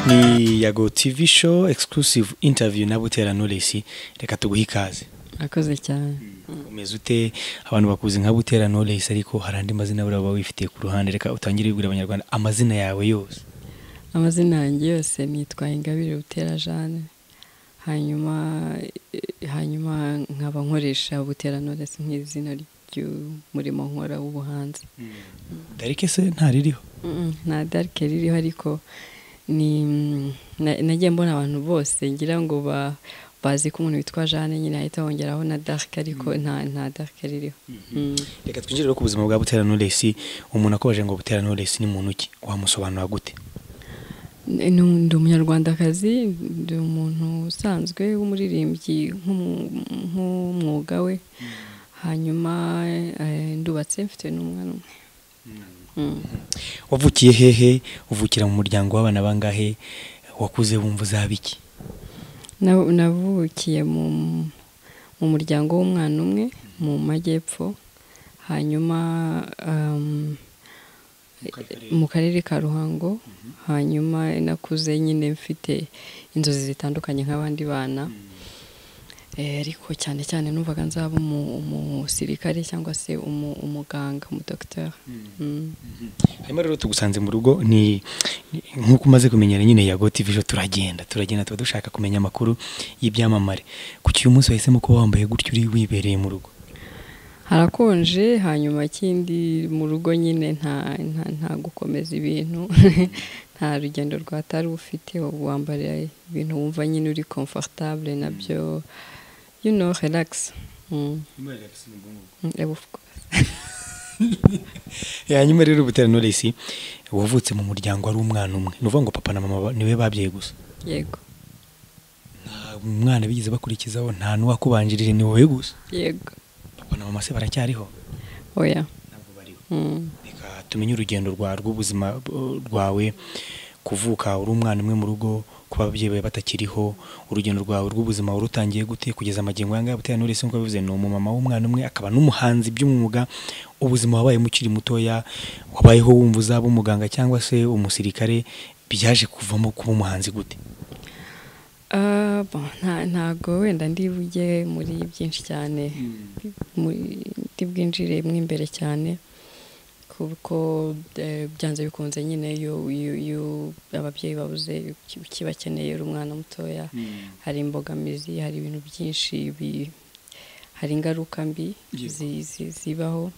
ni yago tv show exclusive interview na butera knowless reka tuguhe ikaze murakoze cyane umeze ute abantu bakuzi nka butera knowless ariko hari andi mazina buriya uba wifitiye ku ruhande reka utangire wibwira abanyarwanda amazina yawe yose amazina yanjye yose nitwa ingabire butera jane hanyuma hanyuma nkaba nkoresha butera knowless nk'izina ry'umurimo nkora w'ubuhanzi darike se ntaririho Mm, nta darike ririho ariko ni mm, na- nagiye mbona abantu bose ngira ngo ba- bazi ko umuntu witwa jane nyine ahita bongeraho na darike ariko nta nta darike ririho Mm. reka twinjire rero ku buzima bwa butera knowless umuntu akobaje ngo butera knowless ni muntu ki wamusobanura gute Ni- ni- ndi umunyarwandakazi ndi umuntu usanzwe w'umuririmbyi nk'umu- nk'umwuga we hanyuma eh, ndubatse mfite n'umwana umwe Mm. wavukiye hehe uvukira mu muryango w'abana bangahe wakuze wumva uzaba iki Na- navukiye mu mu muryango w'umwana umwe mu majyepfo hanyuma um, mu karere ka ruhango hanyuma nakuze nyine mfite inzozi zitandukanye nk'abandi bana Eh, ariko cyane cyane numvaga nzaba umu- umusirikare cyangwa se umu- umuganga umudogiteri Mm. hanyuma rero tugusanze mu rugo ni ni- nk'uko umaze kumenyera nyine yago tv ejo turagenda turagenda tuba dushaka kumenya amakuru y'ibyamamare kuki uyu munsi wahisemo kuba wambaye gutyo uri wibereye mu rugo harakonje hanyuma ikindi mu rugo nyine nta nta, nta gukomeza ibintu nta rugendo rwatari ufite wambara ibintu wumva nyine uri comfortable nabyo you know relax Mm. Mm, eh, of course. hanyuma rero butera knowless wavutse mu muryango ari umwana umwe ni ukuvuga ngo papa na mama ba- ni be babyaye gusa yego nta mwana bigeze bakurikizaho nta n'uwakubanjirije ni wowe gusa yego papa na mama se baracyariho oya ntabwo bariho Mm. reka tumenye urugendo rwa rw'ubuzima bw- rwawe kuvuka uri umwana umwe mu rugo kuba ababyeyi bawe batakiriho urugendo rwawe rw'ubuzima warutangiye gute kugeza amagingo yanga butera knowless nk'uko bivuze ni umumama w'umwana umwe akaba n'umuhanzi by'umwuga ubuzima wabayemo ukiri mutoya wabayeho wumva uzaba umuganga cyangwa se umusirikare byaje kuvamo kuba umuhanzi gute Ah, bon, nta- ntago wenda ndibuge muri byinshi cyane Muri- ndibwinjire mo imbere cyane kuko eh, byanze bikunze nyine iyo iyo- iyo ababyeyi babuze uki- ukibakeneye uri umwana mutoya hari imbogamizi hari ibintu byinshi bi- hari ingaruka mbi zi- zi- zibaho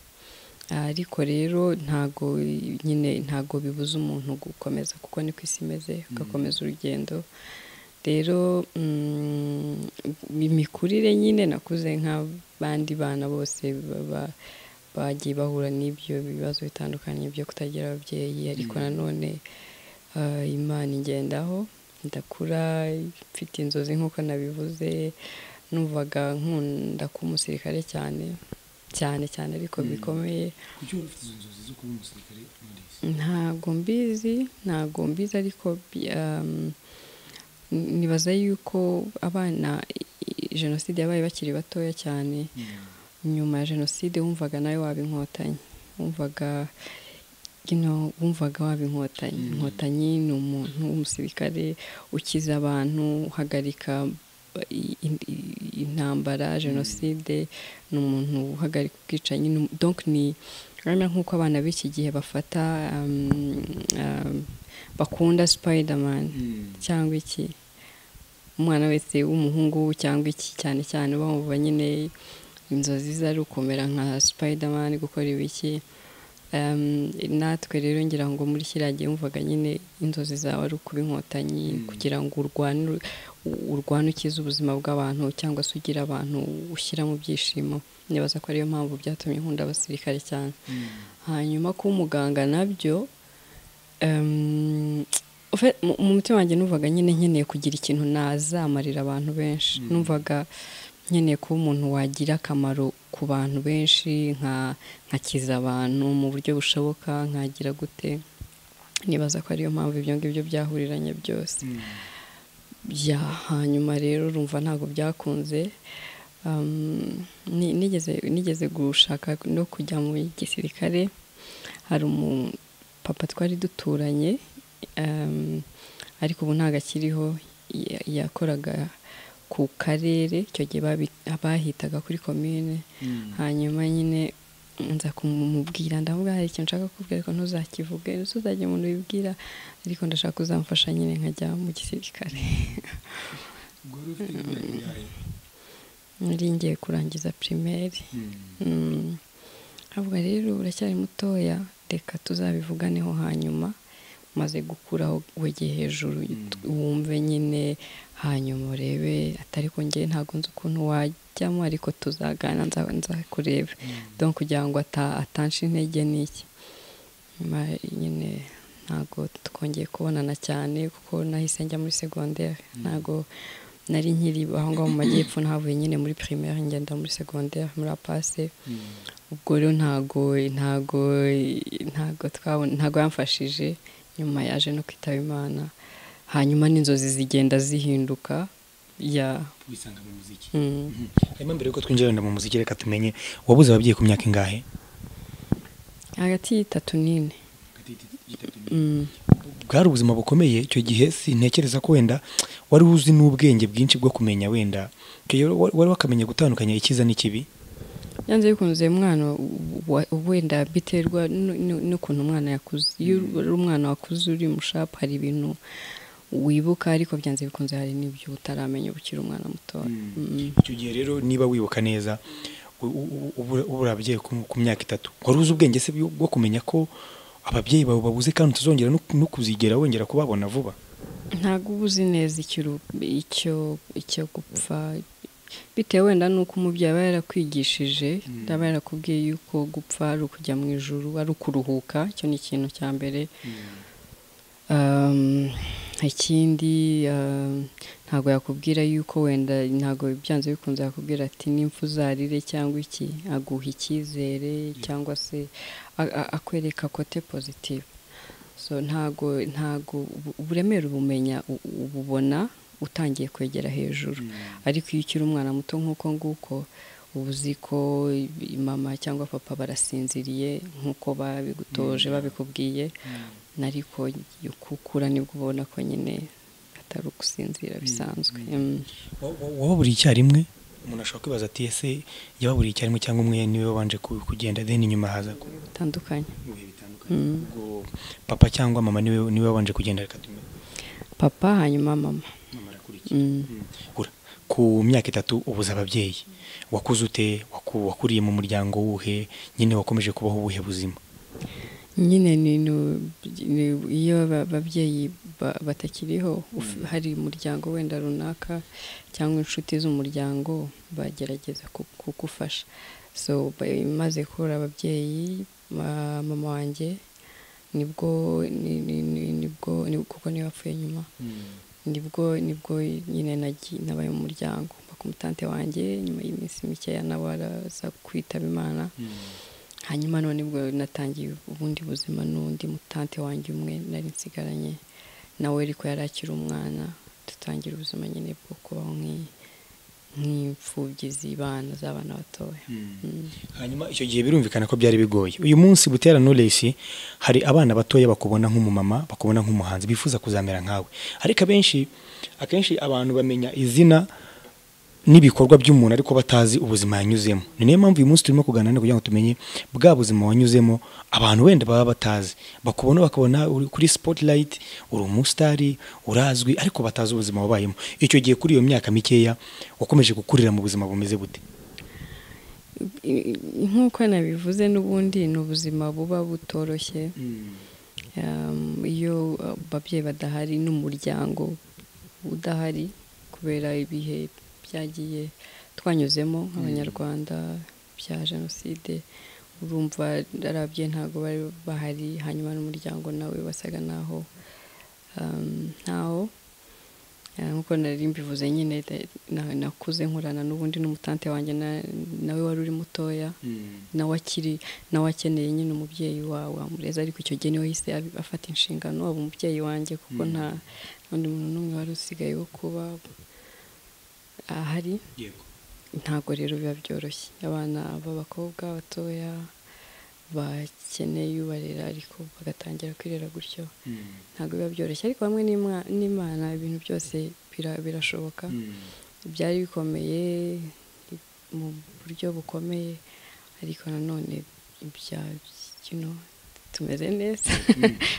ariko rero ntago nyine ntago bibuza umuntu gukomeza kuko niko isi imeze ugakomeza urugendo rero mm, imikurire nyine nakuze nk'abandi bana bose baba- bagiye bahura n'ibyo bibazo bitandukanye byo kutagira ababyeyi ariko nanone ah, imana ingendaho ndakura mfite inzozi nk'uko nabivuze numvaga nkunda kuba umusirikare cyane cyane cyane ariko bikomeye ntabwo mbizi ntabwo mbizi ariko bi- um, nibaza yuko abana i- jenoside yabaye bakiri batoya cyane nyuma ya jenoside wumvaga nawe waba inkotanyi wumvaga ino wumvaga waba inkotanyi inkotanyi ni umuntu w'umusirikare ukiza abantu uhagarika i- i- i- intambara jenoside ni umuntu uhagarika ubwicanyi ni um- donc ni urabona nk'uko abana b'iki gihe bafata um, um, bakunda spiderman cyangwa iki umwana wese w'umuhungu cyangwa iki cyane cyane bamva nyine inzozi ze ari ukumera nka spiderman gukora ibiki Em, natwe rero ngira ngo muri kiriya gihe wumvaga nyine inzozi zawe ari ukuba inkotanyi kugira ngo urwane ur- urwane ukize ubuzima bw'abantu cyangwa se ugira abantu ushyira mu byishimo nibaza ko ariyo mpamvu byatumye nkunda abasirikare cyane hanyuma kuba umuganga nabyo em, ufe- mu mu mutima wanjye numvaga nyine nkeneye kugira ikintu nazamarira abantu benshi numvaga nkeneye kuba umuntu wagira akamaro ku bantu benshi nka- nkakiza abantu mu buryo bushoboka nkagira gute nibaza ko ariyo mpamvu ibyo ngibyo byahuriranye byose ya hanyuma rero urumva ntabwo byakunze Um, ni- nigeze nigeze gushaka no kujya mu gisirikare hari umupapa twari duturanye um, ariko ubu ntabwo akiriho ya- yakoraga ku karere icyo gihe babi- bahitaga kuri komine hanyuma nyine nza kumubwira ndamubwira hari ikintu nshaka kukubwira ariko ntuzakivuge ntuzajye umuntu wibwira ariko ndashaka kuzamfasha nyine nkajya mu gisirikare nari ngiye kurangiza pirimeri Mm. ahubwo rero uracyari mutoya reka tuzabivuganeho hanyuma umaze gukuraho wegeye hejuru wumve nyine hanyuma urebe atari kongeye ntabwo nzi ukuntu wajyamo ariko tuzagana nza- nzakurebe donc kugira ngo ata- atansha intege n'iki nyuma nyine ntabwo twongeye kubonana cyane kuko nahise njya muri segonderi ntabwo nari nkiri aho ngaho mu majyepfo nahavuye nyine muri primaire ngenda muri segonderi muri apase ubwo rero ntago ntago ntago twabona ntago yamfashije nyuma yaje no kwitaba imana hanyuma n'inzozi zigenda zihinduka ya wisanga mu muziki mm. hanyuma mbere yuko twinjira wenda mu muziki reka tumenye wabuze ababyeyi ku myaka ingahe hagati y'itatu n'ine Mm. bwari ubuzima bukomeye icyo gihe sintekereza ko wenda wari uzi n'ubwenge bwinshi bwo kumenya wenda icyo gihe wari wari wakamenya gutandukanya icyiza n'ikibi yanze bikunze umwana wa- wenda biterwa nu- nu- n'ukuntu umwana yakuze iyo uri umwana wakuze uri mushapu hari ibintu wibuka ariko byanze bikunze hari n'ibyo utaramenya ukiri umwana mutoya Mm. icyo gihe rero niba wibuka neza u- u- ubu- ubu uri ababyeyi ku ku myaka itatu wari uzi ubwenge se bwo bwo kumenya ko ababyeyi bawe babuze kandi tuzongera no kuzigera wongera kubabona vuba ntabwo uba uzi neza ikiru- icyo icyo gupfa bitewe wenda n'uko umubyeyi aba yarakwigishije aba yarakubwiye yuko gupfa ari ukujya mu ijuru ari ukuruhuka icyo ni ikintu cya mbere Um, ikindi um, ntabwo yakubwira yuko wenda ntabwo byanze bikunze yakubwira ati n'impfu uzarire cyangwa iki aguha icyizere cyangwa se a- a- akwereka kote pozitive so ntago ntago ubu- uburemere ubumenya u- ububona utangiye kwegera hejuru ariko iyo ukiri umwana muto nk'uko nguko uba uzi ko mama cyangwa papa barasinziriye nk'uko babigutoje babikubwiye ariko ukukura nibwo ubona ko nyine atari ugusinzira bisanzwa Mm. Wa- wa- wababuriye icyarimwe umuntu ashobora kwibaza ati ese yababuriye icyarimwe cyangwa umwe niwe wabanje ku- kugenda then inyuma haza ku- bitandukanye mu bihe bitandukanye Mm. ubwo papa cyangwa mama niwe niwe wabanje kugenda reka tumenye papa hanyuma mama mama arakurikiye Mm. Ura, ku myaka itatu ubuze ababyeyi wakuze ute Waku- wakuriye mu muryango wuhe nyine wakomeje kubaho ubuhe buzima nyine ni nu- ni- iyo aba- ababyeyi ba- batakiriho uf- hari umuryango wenda runaka cyangwa inshuti z'umuryango bagerageza ku- kugufasha so ba- maze kubura ababyeyi ma- mama wanjye nibwo ni- ni- ni- nibwo ni- kuko niwe wapfuye nyuma nibwo nibwo nyine nagi- nabaye mu muryango bakumutante wanjye nyuma y'iminsi mikeya nawe araza kwitaba imana hanyuma none nibwo natangiye ubundi buzima n'undi mutante wanjye umwe nari nsigaranye nawe ariko yari akiri umwana dutangira ubuzima nyine bwo kubaho nk'i- nk'imfubyi z'ibana z'abana batoya Mm. hanyuma icyo gihe birumvikana ko byari bigoye uyu munsi butera knowless hari abana batoya bakubona nk'umumama bakubona nk'umuhanzi bifuza kuzamera nkawe ariko abenshi akenshi abantu bamenya izina n'ibikorwa by'umuntu ariko batazi ubuzima yanyuzemo ni nayo mpamvu uyu munsi turimo kuganira kugira ngo tumenye bwa buzima wanyuzemo abantu wenda baba batazi bakubona bakabona uri kuri spotlight uri umusitari urazwi ariko batazi ubuzima wabayemo icyo gihe kuri iyo myaka mikeya wakomeje gukurira mu buzima bumeze bute I- i- nk'uko nabivuze n'ubundi ni ubuzima buba butoroshye Um, iyo ababyeyi badahari n'umuryango udahari kubera ibihe byagiye twanyuzemo nk'abanyarwanda bya jenoside urumva ari ababyeyi ntabwo bari bahari hanyuma n'umuryango nawe wasaga naho um, ntawo Eh, nk'uko nari mbivuze nyine de- na- nakuze nkorana n'ubundi n'umutante wanjye na- nawe wari uri mutoya nawe akiri nawe akeneye nyine umubyeyi wawe wamureza ariko icyo gihe niwe yahise abi- afata inshingano aba umubyeyi wanjye kuko nta undi muntu n'umwe wari usigaye wo kuba ahari ntabwo rero biba byoroshye abana b'abakobwa batoya bakeneye ubarera ariko bagatangira kwirera gutyo ntabwo biba byoroshye ariko hamwe n'Ima- n'imana ibintu byose bira- birashoboka byari bikomeye mu buryo bukomeye ariko nanone ibya you know, tumeze neza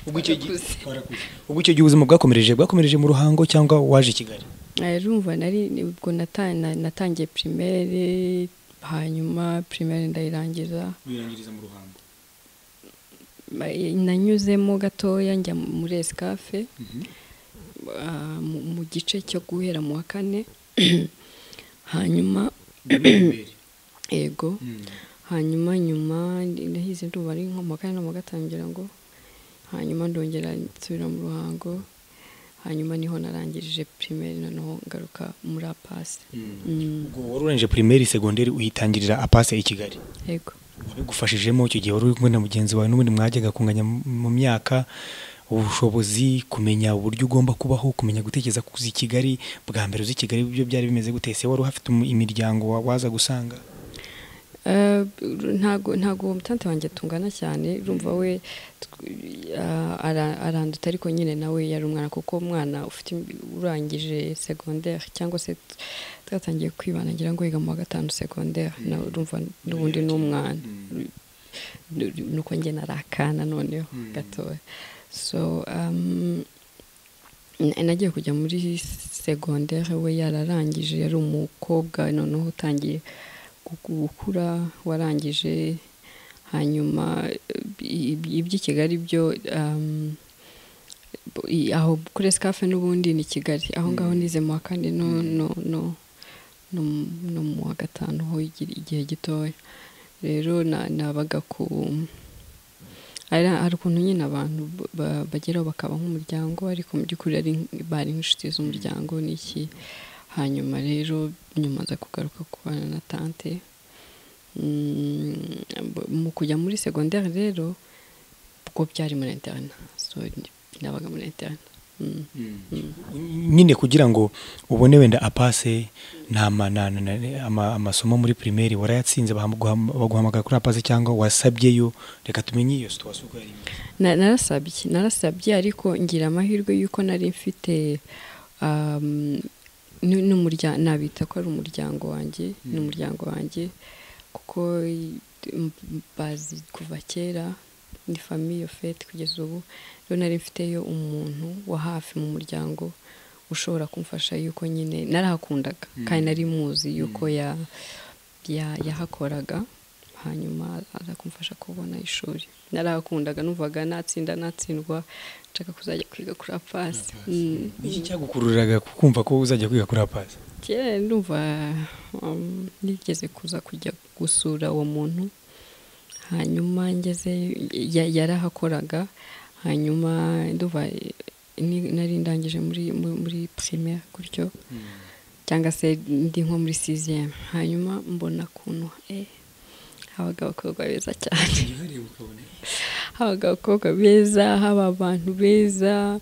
ubwo icyo gihe Twarakuze. twarakuze. ubwo icyo gihe ubuzima bwakomereje bwakomereje mu ruhango cyangwa waje i kigali Eh, urumva nari ubwo nata- na- natangiye primaire hanyuma primaire ndayirangiza wirangiriza mu ruhango Eh, nanyuzemo gatoya njya muri esikafe ah, mu- mu gice cyo guhera mu wa kane hanyuma ego hanyuma nyuma ndahize ndumva ari nko mu wa kane no mu wa gatanu ngira ngo hanyuma ndongera nsubira mu ruhango hanyuma niho narangirije primaire noneho ngaruka muri apasi Mm, ubwo wari urangije primaire segonderi uyitangirira apase i kigali ego wabigufashijemo icyo gihe wari uri kumwe na mugenzi wawe n'ubundi mwajyaga kunganya mu- mu myaka ubushobozi kumenya uburyo ugomba kubaho kumenya gutekereza kuza i kigali bwa mbere uzi i kigali ibyo byari bimeze gute ese wari uhafite umu- imiryango wa- waza gusanga Eh, ntago ntago uwo mutante wanjye tungana cyane urumva we tw- ah, ara- aranduta ariko nyine nawe yari umwana kuko umwana ufite im- urangije secondaire cyangwa se t- twatangiye kwibana ngira ngo yiga mu wa gatanu secondaire na urumva n'ubundi ni umwana Ru- ru- nuko njye nari akana noneho Mm. gatoya so um, na- nagiye kujya muri secondaire we yararangije yari umukobwa noneho utangiye gu- gukura warangije hanyuma i- i- iby'i kigali byo um, bo- i- aho kuri esikafe n'ubundi ni kigali aho ngaho nize mu wa kane no no no no mu- no mu wa gatanu ho igi- igihe gitoya rero na- nabaga ku hari hari ukuntu nyine abantu ba- ba- bageraho bakaba nk'umuryango ariko mu by'ukuri ari nk- bari nk'inshuti z'umuryango n'iki hanyuma rero nyuma nza kugaruka kubana na tante Mm, b- mu kujya muri secondaire rero kuko byari muri interna so ni- nabaga muri interna Mm, mm. nyine kugira ngo ubone wenda apase nta ma- na- na- na- ama- amasomo muri primaire warayatsinze baham- guham- baguhamagara kuri apase cyangwa wasabyeyo reka tumenye iyo situation uko yari imeze. Na- narasabye narasabye ariko ngira amahirwe y'uko nari mfite um, nu- n'umurya- nabita ko ari umuryango wanjye Mm. n'umuryango wanjye kuko i- m- bazi kuva kera ni famiye fete kugeza ubu rero nari mfiteyo umuntu wa hafi mu muryango ushobora kumfasha yuko nyine narahakundaga Mm. kandi nari muzi yuko Mm. ya- ya- yahakoraga hanyuma aza kumfasha kubona ishuri narahakundaga numvaga natsinda natsindwa nshaka kuzajya kwiga kuri apasi Mm. Ni iki cyagukururaga kumva ko uzajya kwiga kuri apase kera ndumva um, nigeze kuza kujya gusura uwo muntu hanyuma ngeze yarahakoraga hanyuma ndumva eh, ni- nari ndangije muri muri- muri primaire gutyo cyangwa se ndi nko muri siziyeme hanyuma mbona kuntu eh, habaga abakobwa beza cyane habaga abakobwa beza haba abantu beza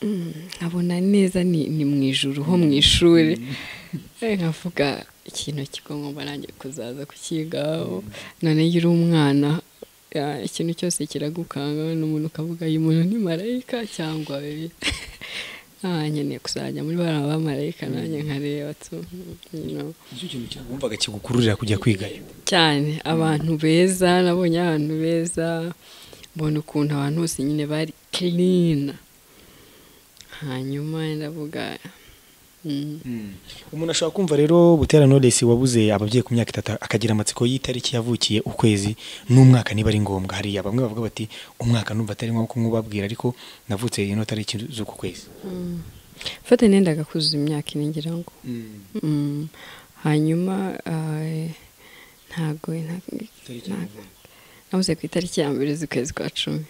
Mm, nkabona neza ni, ni mu ijuru ho mu ishuri Eh, nkavuga ikintu kigomba nanjye kuzaza kukigaho none iyo uri umwana ah, ikintu cyose kiragukanga n'umuntu ukavuga uyu muntu ni marayika cyangwa we ah, nkeneye kuzajya muri bariya bamarayika nanjye nkareba tu you know. nicyo kintu cyagumvaga kigukururira kujya kwigayo cyane abantu beza nabonye abantu beza mbona ukuntu abantu bose nyine bari kirina hanyuma ndavuga mm, umuntu ashobora kumva rero butera knowless wabuze ababyeyi ku myaka itatu akagira amatsiko y'itariki yavukiye ukwezi n'umwaka niba ari ngombwa hari bamwe bavuga bati umwaka numva atari ngombwa kumubabwira ariko navutse ino tariki z'uku kwezi mm. fata nendaga kuzuza imyaka ine ngira ngo Mm, hanyuma ah, ntago nta- nabuze ku itariki ya mbere z'ukwezi kwa cumi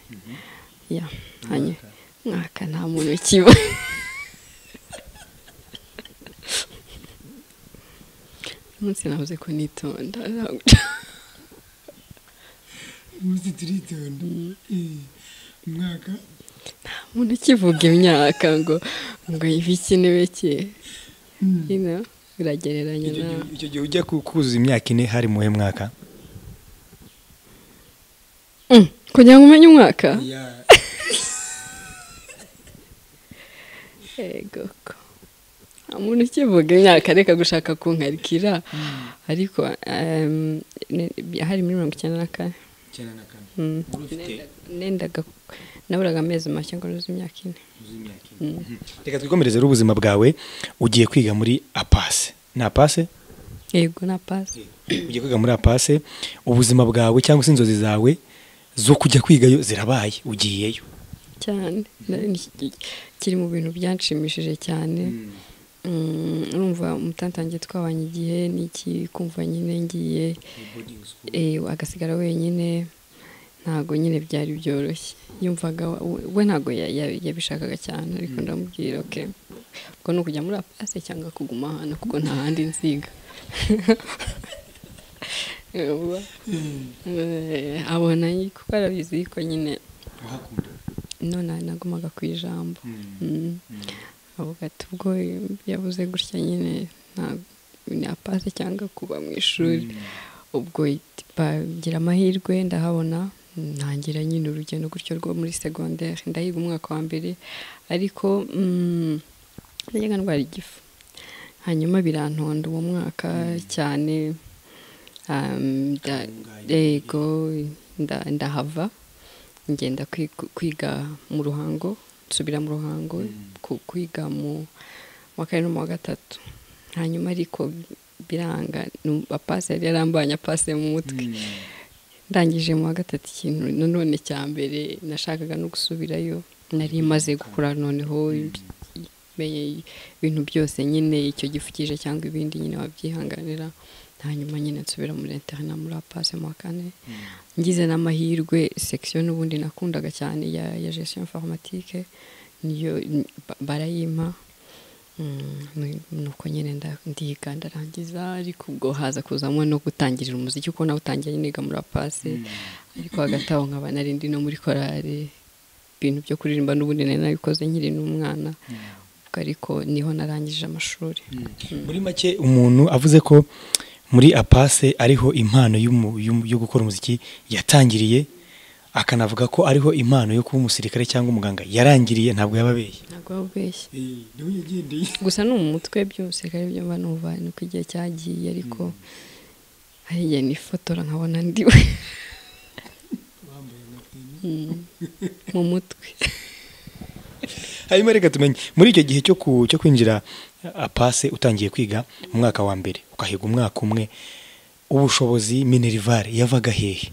ya hanyuma mwaka nta muntu ukiba umunsi nabuze ko nitonda ntabwo- umwaka umuntu ukivuga imyaka ngo ngo ibiki n'ibiki ino biragereranya na icyo gihe ujya ku- kuzuza imyaka ine hari muhe mwaka Mm, kugira ngo umenye umwaka Ya- yego ko nta muntu ukivuga imyaka areka gushaka kunkarikira ariko em, ni- hari muri mirongo icyenda na kane icyenda na kane Mm. Wari ufite nendaga naburaga amezi make ngo nuze imyaka ine imyaka ine. reka twikomereze rero ubuzima bwawe ugiye kwiga muri apase ni apase yego na pasi ugiye kwiga muri apase ubuzima bwawe cyangwa se inzozi zawe zo kujya kwigayo zirabaye ugiyeyo cyane Na- ni- kiri mu bintu byanshimishije cyane Mm, urumva umutante wanjye twabanye igihe n'iki kumva nyine ngiye eh, agasigara wenyine ntago nyine byari byoroshye yumvaga we- we ntago ya- ya- yabishakaga cyane ariko ndamubwira okay ubwo ni ukujya muri apase cyangwa kuguma hano kuko nta handi nziga Yumva? Eh, abona nyine kuko arabizi ko nyine none nagumaga ku ijambo Mm. avuga ati ubwo yabuze gutya nyine nta na pase cyangwa kuba mu ishuri ubwo ba- ngira amahirwe ndahabona ntangira nyine urugendo gutyo rwo muri segonderi ndahiga umwaka wa mbere ariko mm, najyaga ndwara igifu hanyuma birantonda uwo mwaka cyane um, nda- yego nda- ndahava ngenda kwi- kwiga mu ruhango nsubira mu ruhango ku- kwiga mu wa kane no mu wa gatatu hanyuma ariko biranga nu- apasi yari yarambanye apasi mu mutwe ndangije mu wa gatatu ikintu nanone cya mbere nashakaga no gusubirayo nari maze gukura noneho menye ibintu byose nyine icyo gifu kije cyangwa ibindi nyine wabyihanganira hanyuma nyine nsubira muri interina muri apasi mu wa kane ngize n'amahirwe section n'ubundi nakundaga cyane ya, ya gestion informatique niyo n- ba- barayimpa Mm, ni- nuko nyine nda- ndiga ndarangiza ariko ubwo haza kuzamo no gutangirira umuziki kuko nawutangiye niga muri apasi ariko hagati aho nkaba narindi no muri korari ibintu byo kuririmba n'ubundi nari nabikoze nkiri n'umwana ubwo ariko niho narangije amashuri muri make umuntu avuze ko muri apase ariho impano y'umu- y'umu- yo gukora umuziki yatangiriye akanavuga ko ariho impano yo kuba umusirikare cyangwa umuganga yarangiriye ntabwo yababeshye ntabwo waba ubeshye gusa no mu mutwe by'umusirikare byo mba numva ni uko igihe cyagiye ariko hari igihe nifotora nkabona ndiwe Mm. mu mutwe hanyuma reka tumenye muri icyo gihe cyo ku- cyo kwinjira apase utangiye kwiga mu mwaka wa mbere ukahiga umwaka umwe ubushobozi minerivare yavaga hehe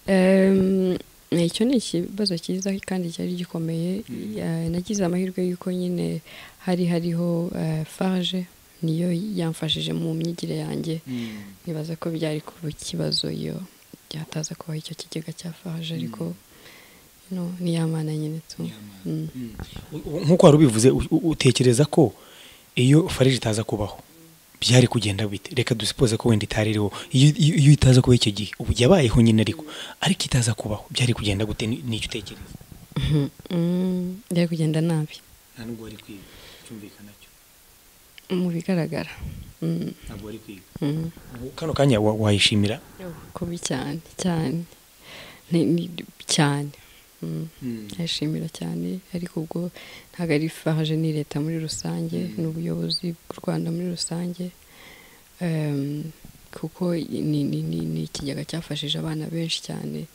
Em, icyo ni ikibazo cyiza kandi cyari gikomeye Eh, nagize amahirwe y'uko nyine hari hariho eh, farge niyo yamfashije mu myigire yanjye nibaza ko byari kuba ikibazo iyo byataza kubaho icyo kigega cya farge ariko no, ni ya mana nyine tu Mm. U- nk'uko wari ubivuze u- u- utekereza ko iyo farije itaza kubaho byari kugenda bite reka dusipoze ko wenda itaririho iyo iyo- iyo itaza kuba icyo gihe ubu yabayeho nyine ariko ariko itaza kubaho byari kugenda gute Ni- nicyo utekereza Mm, byari kugenda nabi nta nubwo wari kwiga cyumvikana cyo mu bigaragara Mm, ntabwo wari kwiga mm. kano kanya wa- wayishimira kubi cyane cyane Ni- ni- cyane Mm, ndashimira cyane ariko ubwo ntabwo ari faje ni leta muri rusange Mm. n'ubuyobozi bw'u rwanda muri rusange Em, kuko ni, ni, ni, ni ikigega cyafashije abana benshi cyane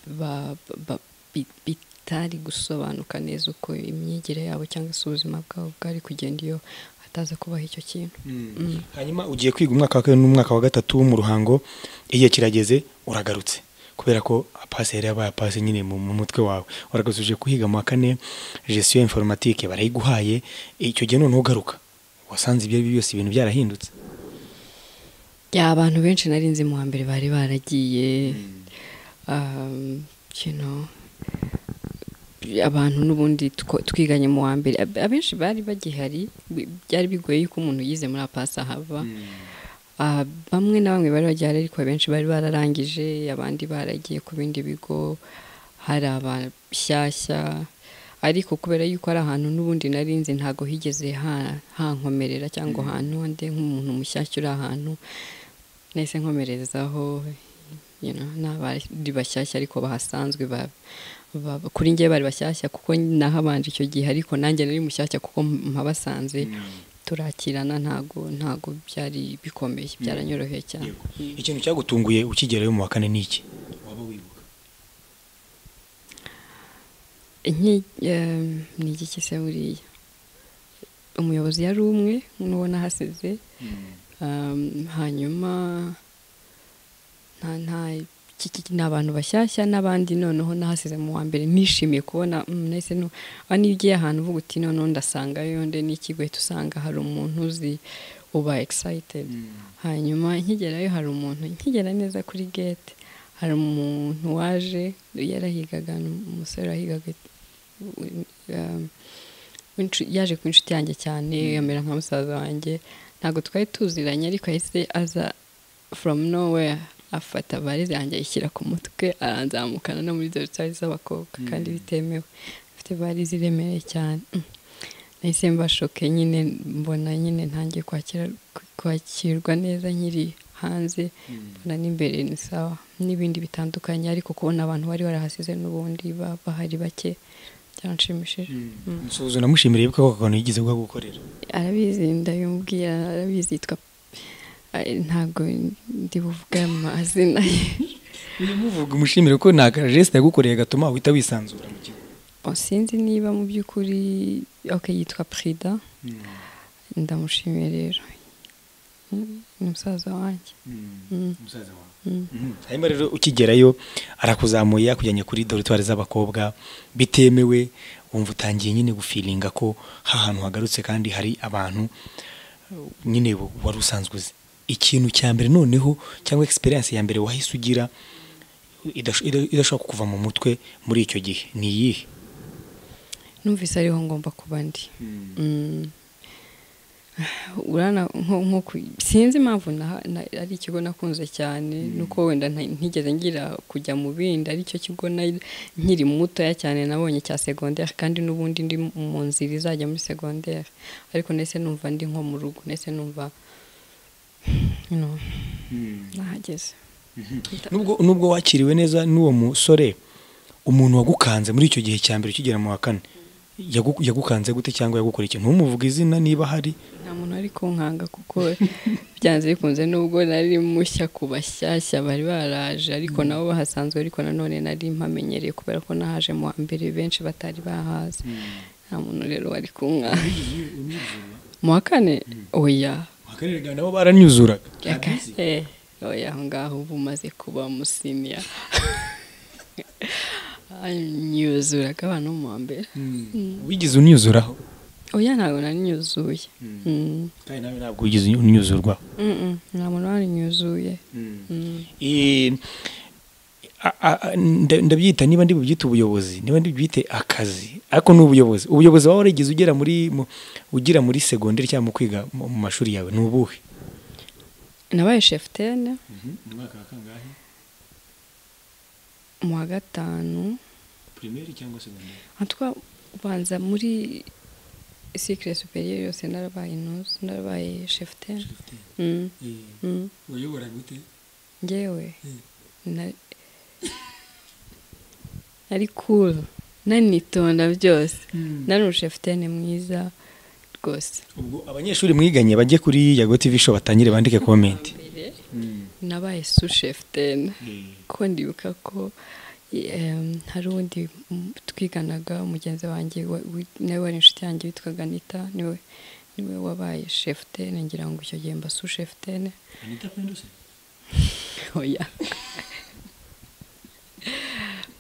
ba- ba- bi- bitari gusobanuka neza uko imyigire yabo cyangwa se ubuzima bwabo bwari kugenda iyo hataza kubaho icyo kintu Mm. hanyuma ugiye kwiga umwaka wa kabiri n'umwaka wa gatatu mu ruhango igihe kirageze uragarutse kubera ko apasi yari yabaye apasi nyine mu mu mutwe wawe waragarutse uje kuhiga mu wa kane gestion informatike barayiguhaye icyo gihe noneho ugaruka wasanze ibyo ari byo byose ibintu byarahindutse ya abantu benshi nari nzi mu wa mbere bari baragiye um, you know, abantu n'ubundi two- twiganye mu wa mbere ab- abenshi bari bagihari bi- byari bigoye yuko umuntu yize muri apasi ahava Ah, bamwe na bamwe bari bagihari ariko abenshi bari bararangije abandi baragiye ku bindi bigo hari abashyashya ariko kubera yuko ari ahantu n'ubundi nari nzi ntabwo higeze ha- hankomerera cyangwa ahantu nde nk'umuntu mushyashya uri ahantu nahise nkomerezaho you know, ni abari bashyashya ariko bahasanzwe ba- ba- ba- kuri njye bari bashyashya kuko nahabanje icyo gihe ariko nanjye nari mushyashya kuko mpabasanze turakirana ntago ntago byari bikomeye byaranyoroheye cyane Yego. ikintu cyagutunguye ukigerayo mu wa kane ni iki waba wibuka Nki- em, ni igiki se buriya umuyobozi yari umwe n'uwo nahasize Um, hanyuma nta nta ki- ki- ni abantu bashyashya n'abandi noneho nahasize mu wa mbere nishimiye kubona mm, nahise nu- ah, niyo ugiye ahantu uvuga uti noneho ndasangayo nde n'ikigo uhita usanga hari umuntu uzi uba excited hanyuma nkigerayo hari umuntu nkigera neza kuri gate hari umuntu waje yarahigaga ni umusore wahigaga um, w'inshu- yaje ku inshuti yanjye cyane amera nka musaza wanjye ntabwo twari tuziranye ariko yahise aza from nowhere afata varize yanjye ayishyira ku mutwe aranzamukana no muri dorutari z'abakobwa kandi bitemewe afite varize iremereye cyane Mm. nahise mbashoke nyine mbona nyine ntangiye kwakira kwakirwa neza nkiri hanze mbona n'imbere ni sawa n'ibindi bitandukanye ariko kubona abantu bari barahasize n'ubundi ba- bahari bake byaranshimishije nsuhuzo namushimira ko ako kantu yigeze kugagukorera arabizi ndabimubwira arabizi yitwa Ay, ntabwo ndi buvuge amazina ye ubimuvuga umushimire ko nta kajesite yagukoreye gatuma uhita wisanzura mu kigo Oh, sinzi niba mu by'ukuri ok yitwa prida ndamushimiye rero Mm, ni umusaza wanjye Mm. musaza wawe Mm. Mhm. hanyuma rero ukigerayo arakuzamuye akujyanye kuri dorutwari z'abakobwa bitemewe wumva utangiye nyine gufiringa ko hahantu hagarutse kandi hari abantu uh, nyine bu- wari usanzwe uzi ikintu cya mbere noneho cyangwa egisperiyanse ya mbere wahise ugira idash- ida- idashobora kukuva mu mutwe muri icyo gihe ni iyihe numvise ariho ngomba kuba ndi Mm. urana nko nko ku- sinzi impamvu na- na- ari ikigo nakunze cyane nuko wenda nta- ntigeze ngira kujya mu bindi aricyo kigo na- nkiri mutoya cyane nabonye cya segonderi kandi n'ubundi ndi mu nzira izajya muri segonderi ariko nahise numva ndi nko mu rugo nahise numva you know, nahageze nubwo nubwo wakiriwe neza n'uwo musore umuntu wagukanze muri icyo gihe cya mbere ukigera mu wa kane yagu- yagukanze gute cyangwa yagukora ikintu ntumuvuge izina niba hari nta muntu ari kunkanga kuko byanze bikunze nubwo nari mushya ku bashyashya bari baraje ariko nabo bahasanzwe ariko nanone nari mpamenyereye kubera ko nahaje mu wa mbere benshi batari bahazi nta muntu rero wari kunkanga mu wa kane oya akarere nabo baranyuzuraga Eh, oya aho ngaho uba umaze kuba musiniya nyuzuraga abantu bo mu wa mbere wigeze unyuzuraho oya ntabwo nari nyuzuye Mm. kandi nawe ntabwo wigeze unyuzurwaho Mm, mm, nta muntu wari nyuzuye Eh, a- a- a- nda- ndabyita niba ndi bubyite ubuyobozi niba ndi bubyite akazi ariko ni ubuyobozi ubuyobozi waba warigeze ugera muri mu- ugira muri segonderi cyangwa mu kwiga mu mu mashuri yawe ni ubuhe nabaye shefutene mu wa gatanu hatwa ubanza muri sikire superiye yose narabaye intuzi narabaye shefutene Mm, mm. ngewe na- nari kuru nanitonda byose nari umushefutene mwiza rwose ubwo abanyeshuri mwiganye bajye kuri yago tv show batangire bandike komenti nabaye sushefutene ko ndibuka ko em, hari undi m- twiganaga mugenzi wanjye wa- wi- nawe wari inshuti yanjye witwaga anita niwe niwe wabaye shefutene ngira ngo icyo gihe mba sushefutene oya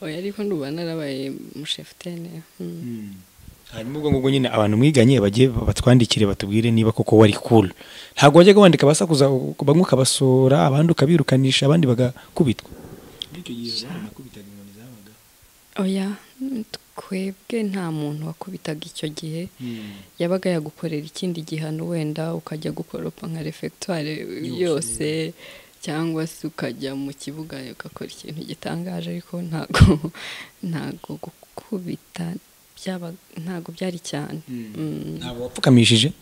oya ariko ndumva narabaye mushefutene mm. hanyuma ubwo ngubwo nyine abantu mwiganye bajye batwandikire batubwire niba koko wari cool ntabwo wajyaga wandika abasakuza bamwe ukabasora abandi ukabirukanisha abandi bagakubitwa oya twebwe nta muntu wakubitaga icyo gihe yabaga yagukorera ikindi gihano wenda ukajya gukoropa nka refegitwari yose cyangwa se ukajya mu kibuga ugakora ikintu gitangaje ariko ntago ntago gukubita byaba ntago byari cyane Mm. ntabwo wapfukamishije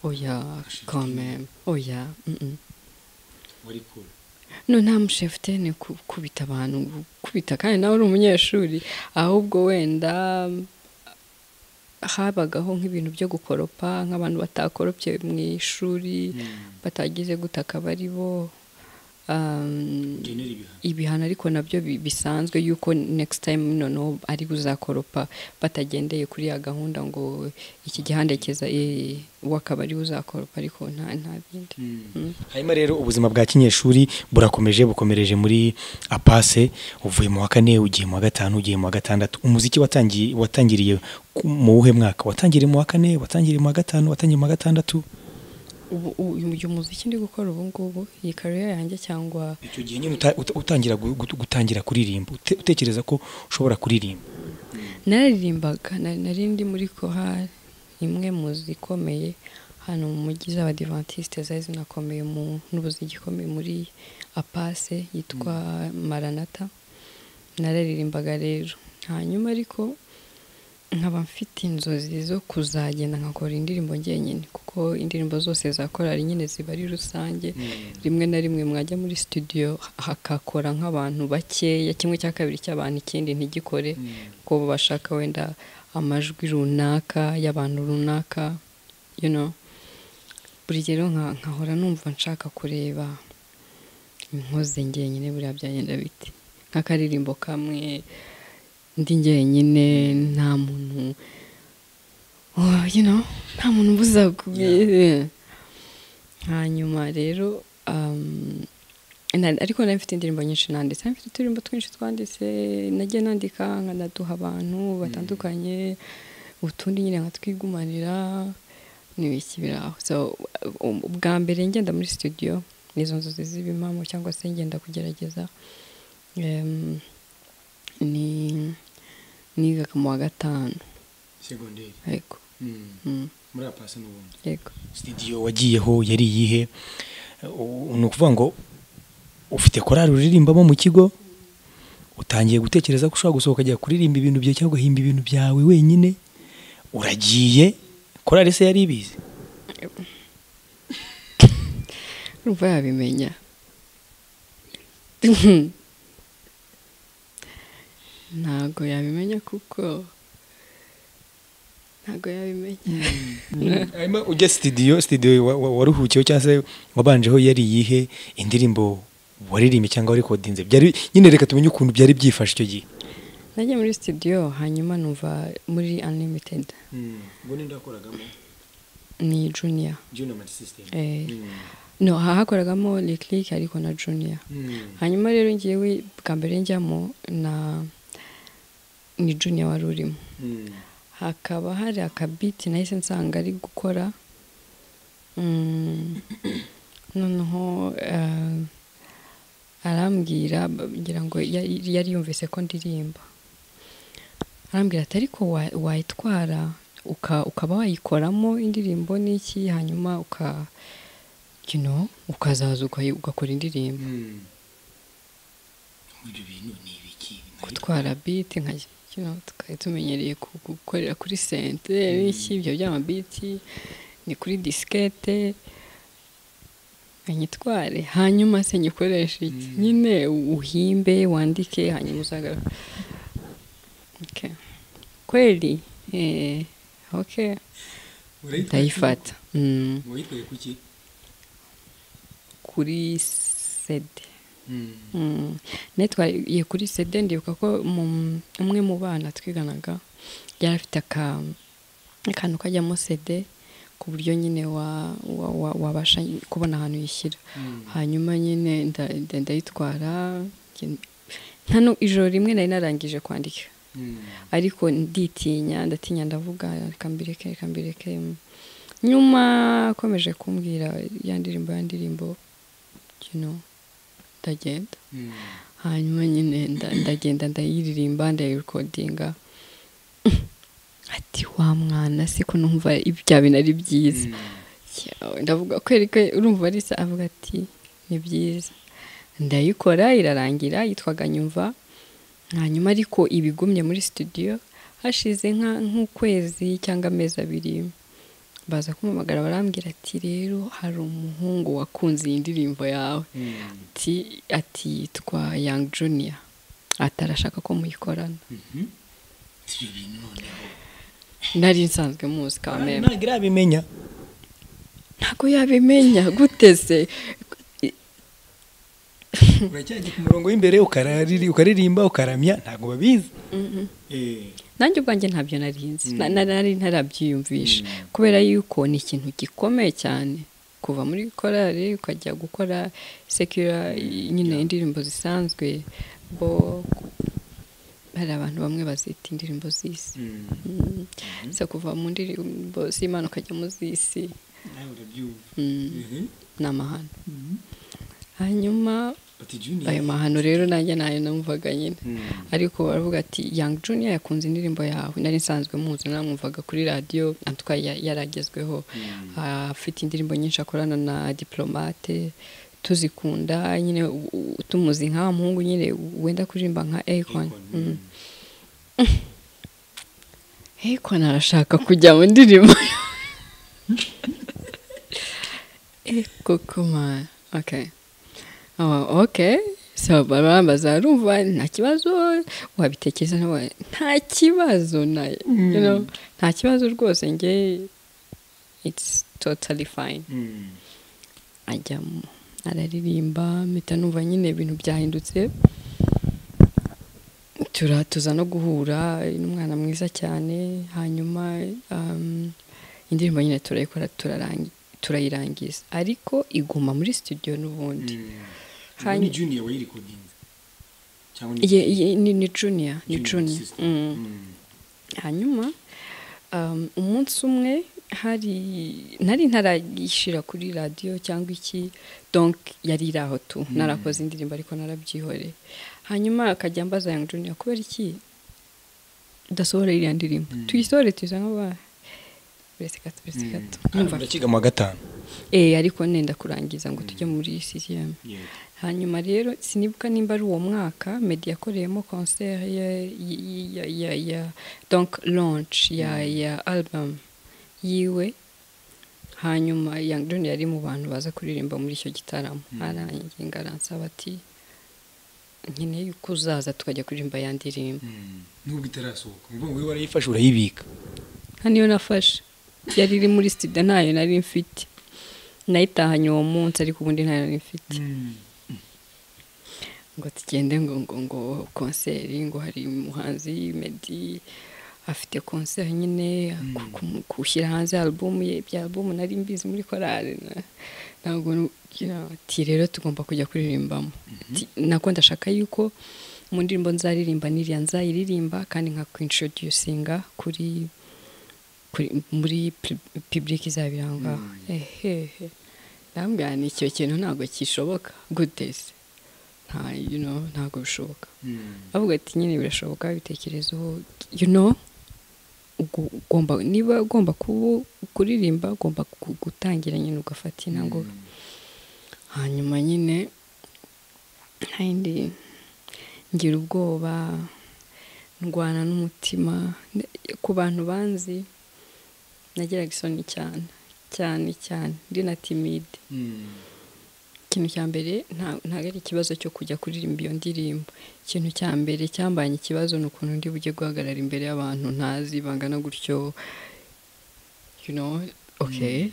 oya kameme oya mm, mm. no nta mushefite ni kubita abantu kubita kandi nawe uri umunyeshuri ahubwo wenda habagaho nk'ibintu byo gukoropa nk'abantu batakoropye mu ishuri batagize gutaka bari bo ibihano ariko nabyo bisanzwe yuko next time noneho ari buzakoropa batagendeye kuri ya gahunda ngo iki gihandekeza wakaba ari buzakoropa ariko nta nta bindi hanyuma rero ubuzima bwa kinyeshuri burakomeje bukomereje muri apase uvuye mu wa kane ugiye mu wa gatanu ugiye mu wa gatandatu umuziki watangiye watangiriye mu wuhe mwaka watangiriye mu wa kane watangiriye mu wa gatanu watangiriye mu wa gatandatu uyu muziki ndi gukora ubu ngubu iyi kariya yanjye cyangwa icyo gihe nyine utangira gutangira kuririmba utekereza ko ushobora kuririmba naririmbaga nari ndi muri kohari imwe mu zikomeye hano mu mujyi z'abadivantisite zari zinakomeye n'ubuzima gikomeye muri apase yitwa maranata nararirimbaga rero hanyuma ariko nkaba mfite inzozi zo kuzagenda nkakora indirimbo ngenyine kuko indirimbo zose za korari nyine ziba ari rusange rimwe na rimwe mwajya muri studio hakakora nk'abantu bakeya kimwe cya kabiri cy'abantu ikindi ntigikore kuko bashaka wenda amajwi runaka y'abantu runaka buri rero nkahora numva nshaka kureba inkozi ngenyine buriya byagenda biti nk'akaririmbo kamwe ndi njyenyine nta muntu nta muntu mbuza hanyuma rero ariko nari mfite indirimbo nyinshi nanditse mfite uturimbo twinshi twanditse nagiye nandika nkanaduha abantu batandukanye utundi nyine nkatwigumanira n'ibiki biraho bwa mbere ngenda muri studio n'izo nzozi z'ibimamo cyangwa se ngenda kugerageza ni niga mu wa gatanu segonderi yego muri apasi n'ubundi yego sitidiyo wagiyeho yari iyihe ni ukuvuga ngo ufite korari uririmbamo mu kigo utangiye gutekereza ko ushobora gusohoka ajya kuririmba ibintu byawe cyangwa ugahimba ibintu byawe wenyine uragiye korari se yari ibizi urumva yabimenya ntabwo yabimenya kuko ntabwo yabimenya hanyuma ujya sitidiyo sitidiyo waruhukiyeho cyangwa se wabanjeho yari iyihe indirimbo waririmbye cyangwa warekodinze nyine reka tumenye ukuntu byari byifashe icyo gihe nagiye muri sitidiyo hanyuma numva muri animitedi ubwo ninde wakoragamo ni juniya juniya mani sisitemu no hakoragamo rikiriki ariko na juniya hanyuma rero ngewe bwa mbere njyamo na ni juniya wari urimo hakaba hari akabiti nahise nsanga ari gukora noneho arambwira ngira ngo yari yumvise ko ndirimba arambwira ati ariko wayitwara ukaba wayikoramo indirimbo n'iki hanyuma uka ukazaza ugakora indirimbo gutwara biti nkajya twari tumenyereye gukorera kuri sente n'iki ibyo by'amabiti ni kuri disikete nyitware hanyuma se nyikoreshe iki nyine uhimbe wandike hanyuma uzagara kweri oke ndayifata wayitwaye kuki kuri sede netwaye kuri sede ndibuka ko umwe mu bana twiganaga yari afite akantu kajyamo sede ku buryo nyine wabasha kubona ahantu yishyira hanyuma nyine ndayitwara hano ijoro rimwe nari narangije kwandika ariko nditinya ndatinya ndavuga reka mbireke reka mbireke nyuma akomeje kumbwira ya ndirimbo ya ndirimbo ndagenda hanyuma nyine ndagenda ndayiririmba ndayirekodinga ati wa mwana si ko numva ibya bintu ari byiza ndavuga kwereka urumva arisa avuga ati ni byiza ndayikora irarangira yitwaga nyumva hanyuma ariko ibigumye muri studio hashize nk'ukwezi cyangwa amezi abiri baza kumamagara barambwira ati rero hari umuhungu wakunze iyi ndirimbo yawe ati ati yitwa yang junior atarashaka ko muyikorana nari nsanzwe muzi Ah, kandi ntabwo irabimenya ntabwo yabimenya guteze uracyajya ku murongo w'imbere ukarariri- ukaririmba ukaramya ntabwo babizi nanjye ubwanjye ntabyo narinzi Mm. Na- na- nari ntarabyiyumvisha Mm. kubera yuko ni ikintu gikomeye cyane kuva muri korali ukajya gukora sekira nyine indirimbo zisanzwe bo hari abantu bamwe bazita indirimbo z'isi Mm. so kuva mu ndirimbo z'imana ukajya mu z'isi nawe urabyumva Mm. ni amahano hanyuma ayo mahano rero nanjye ntayo namvaga nyine ariko baravuga ati yang junior yakunze indirimbo yawe nari nsanzwe muzi namwumvaga kuri radiyo antwa yaragezweho Ah, afite indirimbo nyinshi akorana na diplomate tuzikunda nyine u- u- tumuzi nka wa muhungu nyine wenda kuririmba nka akon akon arashaka kujya mu ndirimbo eko koma okay Awa, okay so barambaza urumva nta kibazo wabitekereza nawe nta kibazo nayo you know, nta kibazo rwose nge it's totally fine ajyamo araririmba mpita numva nyine ibintu byahindutse tura tuza no guhura n'umwana mwiza cyane hanyuma um, indirimbo nyine turayikora turarangi- turayirangiza ariko iguma muri studio n'ubundi Hanyuma- junior wayirikodinze cyangwa Ye- ye- ni ni junior ni junior junior sister? Mm. Mm. hanyuma um, umunsi umwe hari nari ntarayishyira kuri radiyo cyangwa iki donc yari iri aho tu narakoze indirimbo ariko narabyihoreye hanyuma akajya ambaza yang junior kubera iki udasohora iriya ndirimbo Mm. tuyisohore tuyize nk'abahe buretse gato buretse Mm. gato Ah, Numva, urakiga mu wa gatanu eh ariko nenda kurangiza ngo tujye muri CCM hanyuma rero sinibuka nimba ari uwo mwaka meddy yakoreyemo concert ya ya ya ya donc launch ya ya album yiwe hanyuma Young John yari mu bantu baza kuririmba muri icyo gitaramo Mm. arangiye ngo aransaba ati nkeneye yuko uzaza tukajya kuririmba ya ndirimbo Mm. nubwo itarasohoka ni ukuvuga ngo wowe warayifashe urayibika hano iyo nafashe yari iri muri studio ntayo nari mfite nayitahanye uwo munsi ariko ubundi ntayo nari mfite ngo tugende ngo ngo ngo konseri ngo hari umuhanzi meddy afite konseri nyine ku- ku- gushyira hanze alubumu ye ibya alubumu nari mbizi muri korali na- ntabwo nugira ati rero tugomba kujya kuririmbamo Ati, nako ndashaka yuko mu ndirimbo nzaririmba n'iriya nzayiririmba kandi nka kwintroducinga kuri kuri muri public izabira aho ngaho ehehe ndambwira ni icyo kintu ntabwo kishoboka guteze nta you know, ntabwo bishoboka bavuga ati nyine birashoboka ibitekerezo you know ugu- ugomba niba ugomba kubu- kuririmba ugomba gu- gutangira nyine ugafata intangoga hanyuma nyine ntayindi ngira ubwoba ndwana n'umutima Ne- ku bantu banzi nagiraga isoni cyane cyane cyane ndi na timide ikintu cya mbere nta- ntabwo ari ikibazo cyo kujya kuririmba iyo ndirimbo ikintu cya mbere cyambanye ikibazo ni ukuntu ndi bujye guhagarara imbere y'abantu ntazi bangana gutyo you know okay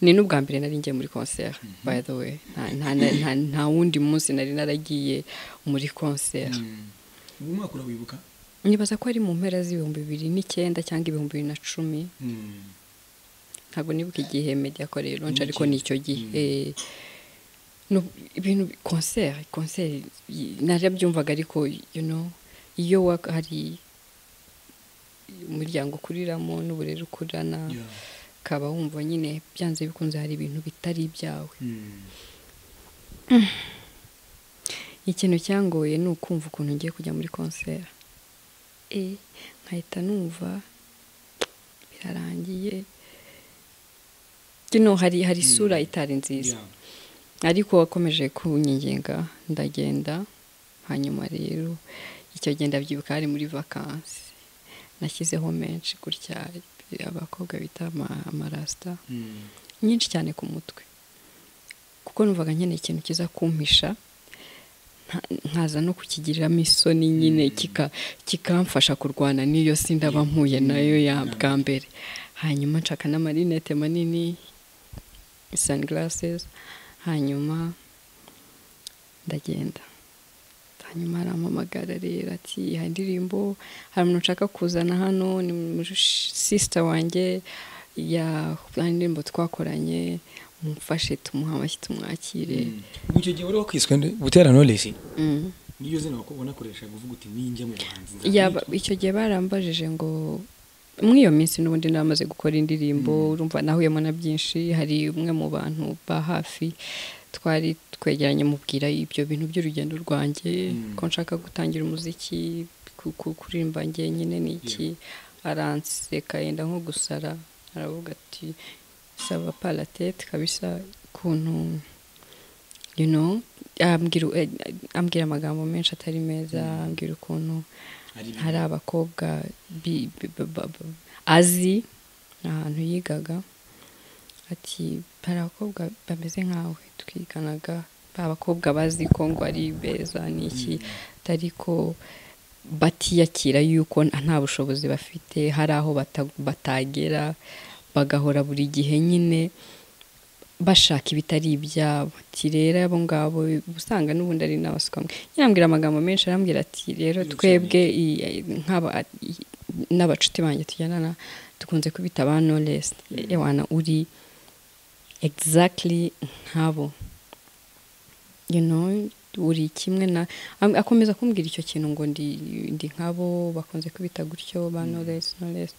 ni n'ubwa mbere nari ngiye muri concert by the way Nta- nta- nta- nta- nta wundi munsi nari naragiye muri concert uwo mwaka urawibuka nibaza ko ari mu mpera z'ibihumbi bibiri n'icyenda cyangwa ibihumbi bibiri na cumi ntabwo nibuka igihe medya yakoreye lonce ariko ni icyo gihe Mm. Eh, no- ibintu konseri konseri y- narabyumvaga ariko you know iyo wak- hari umuryango ukuriramo n'uburere ukurana Yeah. ukaba wumva nyine byanze bikunze hari ibintu bitari ibyawe Mm. ikintu cyangoye ni ukumva ukuntu ngiye kujya muri konseri Eh, nkahita numva birarangiye kino hari hari isura itari nziza Yeah. ariko wakomeje kunyigenga ndagenda hanyuma rero icyo gihe ndabyibuka hari muri vakansi nashyizeho menshi gutya abakobwa bita ama- amarasita nyinshi cyane ku mutwe kuko numvaga nkeneye ikintu kiza kumpisha nta- nkaza no kukigiriramo isoni nyine kika- kikamfasha kurwana n'iyo si ndaba mpuye nayo ya bwa mbere hanyuma nshaka n'amarinete manini sunglasses hanyuma ndagenda hanyuma arampamagara rero ati hari indirimbo hari umuntu nshaka kuzana hano ni sisita wanjye ya hari indirimbo twakoranye mumfashe tumuha amashyi tumwakire mu icyo gihe wari wakwiswe nde butera knowless Mm. niyo zina wako- wanakoresha kuvuga uti ninjya mu buhanzi Yaba- icyo gihe barambajije ngo muri iyo minsi n'ubundi namaze gukora indirimbo urumva nahuyemo na byinshi hari umwe mu bantu ba hafi twari twegeranye mubwira ibyo bintu by'urugendo rwanjye Mm. ko nshaka gutangira umuziki ku- ku- kuririmba njyenyine ni iki aranseka yenda nko gusara aravuga ati sava paratete kabisa ukuntu you know ambwira ambwira amagambo menshi atari meza ambwira ukuntu hari abakobwa bi- bi- ba- ba- ba- azi ni ahantu yigaga ati hari abakobwa bameze nkawe twiganaga ba bakobwa bazi ko ngo ari beza ni iki atari ko batiyakira yuko nta bushobozi bafite hari aho bata- batagera bagahora buri gihe nyine bashaka ibitari ibyabo ati rero abo ngabo usanga n'ubundi ari n'abasuka nyine ambwira amagambo menshi arambwira ati rero Iyo twebwe i- i- nk'aba i- n'abacuti banjye tujyanana dukunze kubita ba knowless ewana uri exactly nkabo you know uri kimwe na am- akomeza kumbwira icyo kintu ngo ndi ndi nkabo bakunze kubita gutyo ba knowless knowless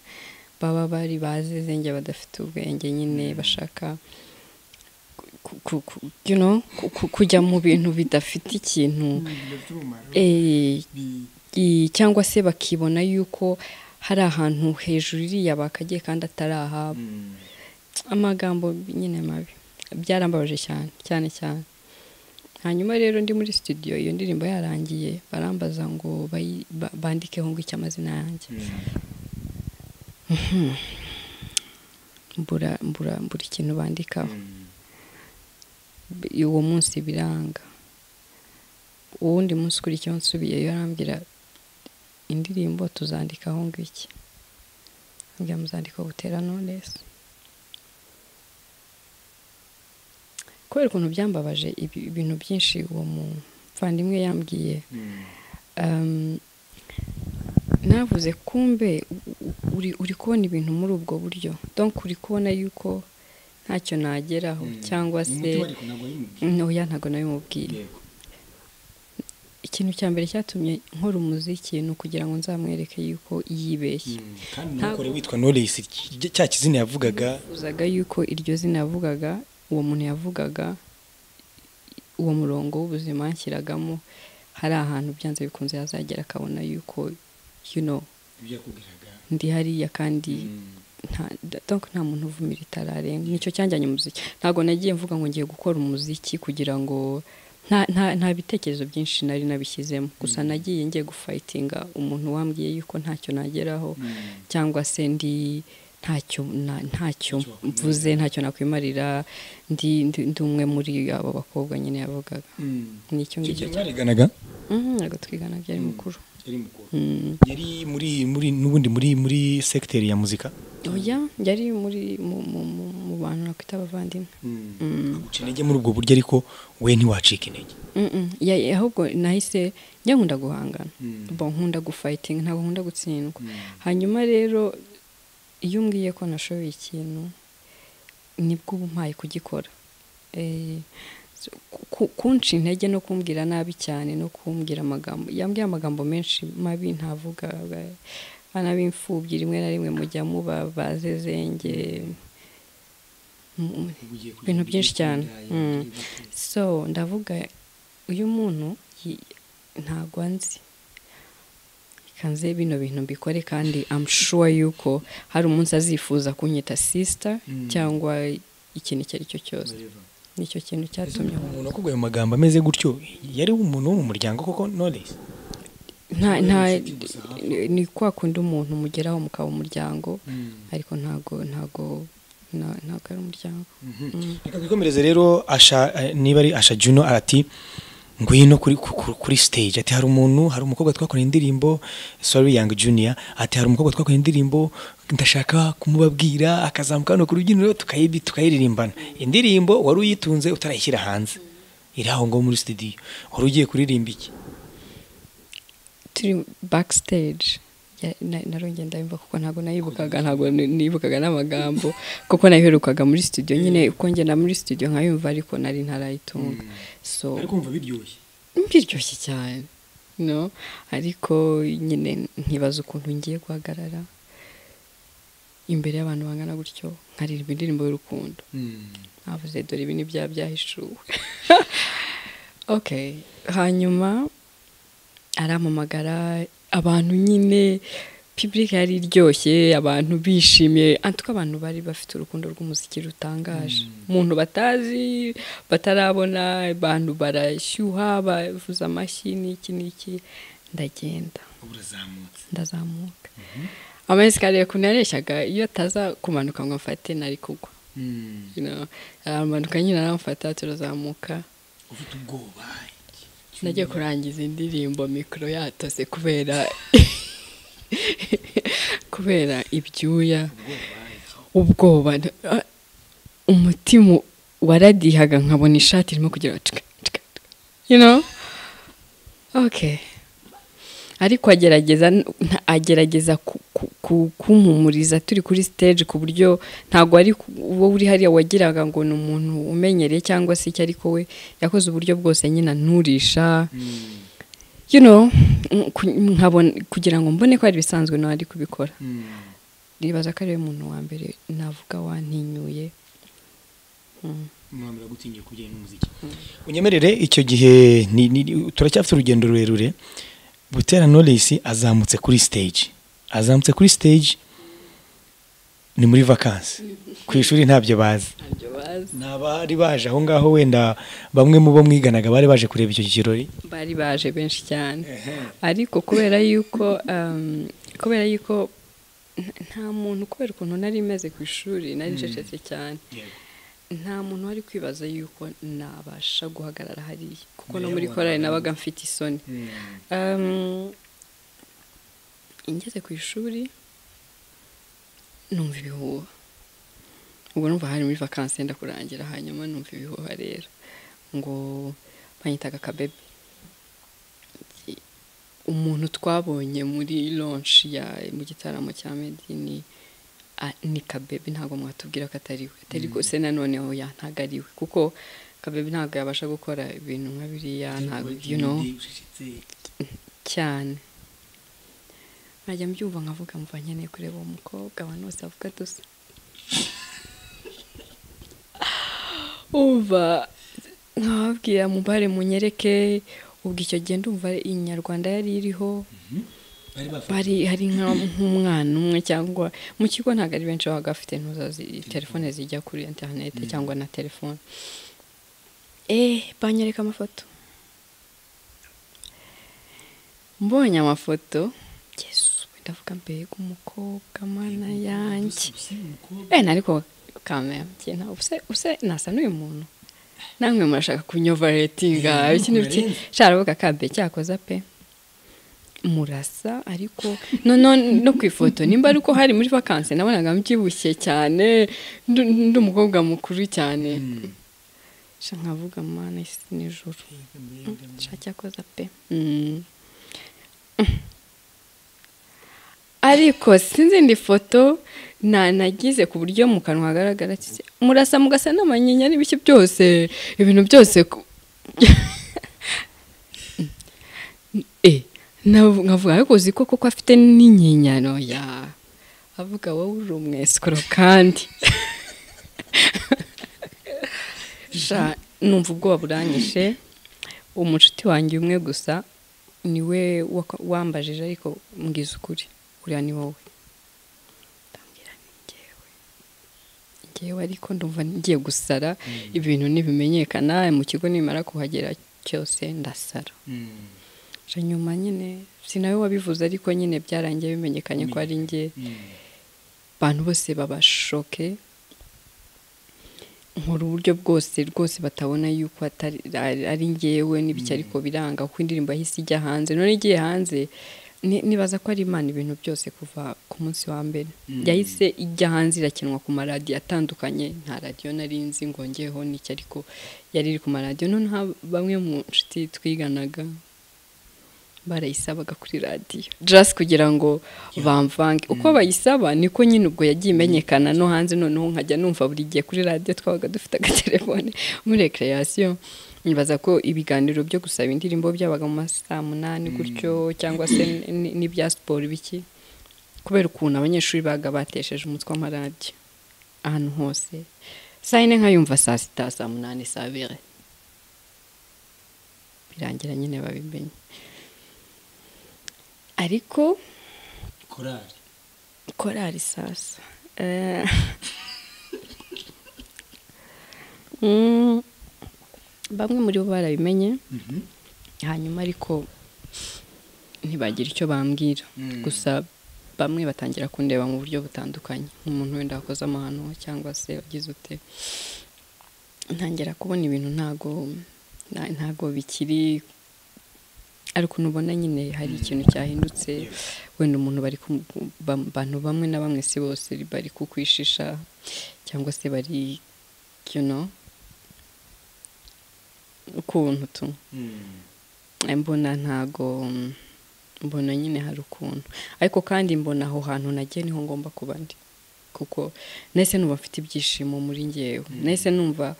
baba bari bazize njye badafite ubwenge nyine bashaka ku- ku- ku- you know, ku- ku- kujya mu bintu bidafite ikintu eh, i- cyangwa se bakibona yuko hari ahantu hejuru iriya bakagiye kandi atari ahabo amagambo nyine mabi byarambabaje cyane cyane cyane hanyuma rero ndi muri studio iyo ndirimbo yarangiye barambaza ngo bayi- ba- bandikeho ngo icyo amazina yanjye mbura mbura mbura ikintu bandikaho uwo munsi biranga uwundi munsi ukurikiyeho nsubiyeyo arambwira indirimbo tuzandikaho ngo iki ambwira muzandiko butera knowless kubera ukuntu byambabaje ibi- ibintu byinshi uwo muvandimwe yambwiye Um, navuze kumbe u- u- uri, uri kubona ibintu muri ubwo buryo donc uri kubona yuko ntacyo nageraho cyangwa se oya ntabwo nabimubwiye ikintu cya mbere cyatumye nkora umuziki ni ukugira ngo nzamwereke yuko yibeshye kandi Ntabwo- ntukore witwa knowless cy- cya kizina yavugaga uzaga yuko iryo zina yavugaga uwo muntu yavugaga uwo murongo w'ubuzima yanshyiragamo hari ahantu byanze bikunze yazagera akabona yuko you know ibyo yakubwiraga ndi hariya kandi nta donc nta muntu uvumira itararenga nicyo cyanjyanye umuziki ntabwo nagiye mvuga ngo ngiye gukora umuziki kugira ngo nta, nta, nta bitekerezo byinshi nari nabishyizemo gusa nagiye ngiye gufayitinga umuntu wambwiye yuko ntacyo nageraho cyangwa se ndi ntacyo na- Ntacyo ntacyo wakwimarira. mvuze ntacyo nakwimarira ndi ndi ndi umwe muri abo bakobwa nyine yavugaga nicyo icyo ngicyo gihe mwareganaga Mhm, ntabwo twigana byari mukuru yari mukuru Mm. yari muri muri n'ubundi muri muri segiteri ya muzika oya yari muri mu, mu, mu, mu bantu nakwita abavandimwe aguca intege muri ubwo buryo ariko we ntiwacika intege Mm-mm. Ya- ya- ahubwo nahise njya nkunda guhangana bo nkunda gufayitinga ntabwo nkunda gutsindwa hanyuma rero iyo umbwiye ko nashoboye ikintu nibwo uba umpaye kugikora Eh, so- ku- ku- kunca intege no kumbwira nabi cyane no kumbwira amagambo yambwiye amagambo menshi mabi ntavuga ba- bana b'imfubyi rimwe na rimwe mujya muba bazezenge Mm, ibintu byinshi cyane Mm. so ndavuga uyu muntu yi- ntago anzi kanze bino bintu mbikore kandi I'm sure yuko hari umunsi azifuza kunyita sister Mm. cyangwa ikintu icyo ari cyo cyose nicyo kintu cyatumye umuntu wakubwiye ayo magambo ameze gutyo yari umuntu wo mu muryango koko knowless nta nta inshuti gusa hafi. ni kwa kundi umuntu mugeraho mukaba umuryango Mm. ariko ntago ntago nta- ntago ari umuryango Mm. Reka twikomereze rero asha eh, niba ari asha Juno ati ngwino kuri ku- ku- kuri stage ati hari umuntu hari umukobwa twakoranye indirimbo sorry young junior ati hari umukobwa twakoranye indirimbo ndashaka kumubabwira akazamuka hano ku rubyiniro tukayibi tukayiririmbana indirimbo wari uyitunze utarayishyira hanze iri aho ngaho muri studio wari ugiye kuririmba iki turi backstage Ya- na- narongeye ndabimva kuko ntabwo nayibukaga ntabwo ni- nibukaga n'amagambo kuko nayiherukaga muri studio nyine uko ngenda muri studio nkayumva ariko nari ntarayitunga so kumva biryoshye biryoshye cyane no ariko nyine nkibaza ukuntu ngiye guhagarara imbere y'abantu bangana gutyo nkaririmba indirimbo y'urukundo navuze dore ibi ni bya byahishuwe okay hanyuma arampamagara abantu nyine pibulike yari iryoshye abantu bishimiye antuko abantu bari bafite urukundo rw'umuziki rutangaje umuntu batazi batarabona abantu barashyuha bavuza amashyi n'iki n'iki ndagenda urazamutse ndazamuka amayesikariye ukuntu yareshyaga iyo ataza kumanuka ngo amfate nari kugwa you know, aramanuka nyine aramfata turazamuka ufite ubwoba najya kurangiza indirimbo mikoro yatose kubera kubera ibyuya ubwoba Ah, umutima waradihaga nkabona ishati irimo kugira ngo cika, cika, cika. you know okay ariko agerageza nta- agerageza ku- ku- ku- kumpumuriza turi kuri stage ku buryo ntabwo ari ku- uwo uri hariya wagiraga ngo ni umuntu umenyereye cyangwa se icyo ariko we yakoze uburyo bwose nyine nturisha you know mm, ku- nkabona kugira ngo mbone ko ari ibisanzwe nawe ari kubikora nibaza ko ariwe muntu wa mbere navuga wantinyuye Mm. mwamira gutinya kubijyanye n'umuziki unyemerere icyo gihe ni- ni- turacyafite urugendo rurerure butera knowless azamutse kuri stage azamutse kuri stage ni muri vacances ku ishuri ntabyo bazi ntabyo bazi ni abari baje aho ngaho wenda bamwe mu bo mwiganaga bari baje kureba icyo kirori bari baje benshi cyane ariko kubera yuko um, kubera yuko nta- nta muntu kubera ukuntu nari meze ku ishuri nari ncecetse cyane nta muntu wari kwibaza yuko nabasha guhagarara hariya kuko no muri korali nabaga mfite isoni Um, ngeze ku ishuri numva ibihuha ubwo numva hari muri vakansi yenda kurangira hanyuma numva ibihuha rero ngo banyitaga akabebe umuntu twabonye muri lonshi ya mu gitaramo cya medini a- ni kabebe ntabwo mwatubwira ko atari we atari se nanoneho ya ntabwo ari we kuko kabebe ntabwo yabasha gukora ibintu nka biriya ntabwo you know cyane nkajya mbyumva nkavuga mva nkeneye kureba uwo mukobwa abantu bose bavuga dusa umva nkababwira mubare munyereke ubwo icyo gihe ndumva inyarwanda yari iriho bari hari nka- nk'umwana umwe cyangwa mu kigo ntabwo ari benshi baba bafite intuza zi- telefone zijya kuri interineti cyangwa na telefone eh banyereka amafoto mbonye amafoto yesu ndavuga mbega umukobwa mana yanjye eh nariko kamera kina use use nasa n'uyu muntu namwe murashaka kunyova ratinga Eh, iki n'iki murenze. caravuga kabe cyakoza pe murasa ariko no no no ku ifoto nimba ari uko hari muri vakansi nabonaga mbyibushye cyane ndu- ndi umukobwa mukuru cyane sha nkavuga mana isi nijoro cyakoza pe Mm. ariko sinzi indi foto na- nagize ku buryo mu kanwa hagaragara kiti, murasa mugasa n'amanyinya n'ibiki byose ibintu byose ku- Eh, navu- nkavuga ariko uzi ko kuko afite n'inyinyano ya avuga wowe uri umwesikoro kandi sha numva ubwoba buranyishe umucuti wanjye umwe gusa niwe waka- wambajije ariko mbwiza ukuri uriya ni wowe ndambwira ni njyewe njyewe ariko ndumva ngiye gusara ibintu ntibimenyekana mu kigo nimara kuhagera cyose ndasara nyuma nyine sinawe wabivuze ariko nyine byarangiye bimenyekanye ko ari njye abantu bose babashoke nkora uburyo bwose rwose batabona yuko atari ari ngewe n'ibiki ariko biranga kuko indirimbo yahise ijya hanze none igiye hanze nibaza ko ari imana ibintu byose kuva ku munsi wa mbere yahise ijya hanze irakinwa ku maradiyo atandukanye nta radiyo nari nzi ngo ngeho n'iki ariko yari iri ku maradiyo noneho bamwe mu nshuti twiganaga barayisabaga kuri radiyo just kugira ngo bamvange uko bayisaba niko nyine ubwo yagiye imenyekana no hanze noneho nkajya numva buri gihe kuri radiyo twabaga dufite agatelefone muri rekereyasiyo nibaza ko ibiganiro byo gusaba indirimbo byabaga mu masaha munani gutyo cyangwa se n'ibya siporo biki kubera ukuntu abanyeshuri baga batesheje umutwe w'amaradiyo ahantu hose saa yine nkayumva saa sita saa munani saa bire birangira nyine babimenye ariko korari korari sasa bamwe muri bo barabimenye hanyuma ariko ntibagira icyo bambwira gusa bamwe batangira kundeba mu buryo butandukanye nk'umuntu wenda wakoze amahano cyangwa se wagize ute ntangira kubona ibintu ntago ntago bikiri ariko nubona nyine hari ikintu cyahindutse wenda umuntu bari bantu bamwe na bamwe si bose bari kukwishisha cyangwa se bari kino ukuntu tu mbona ntago mbona nyine hari ukuntu ariko kandi mbona aho hantu nagiye niho ngomba kuba ndi kuko nahise numva mfite ibyishimo muri ngewe nahise numva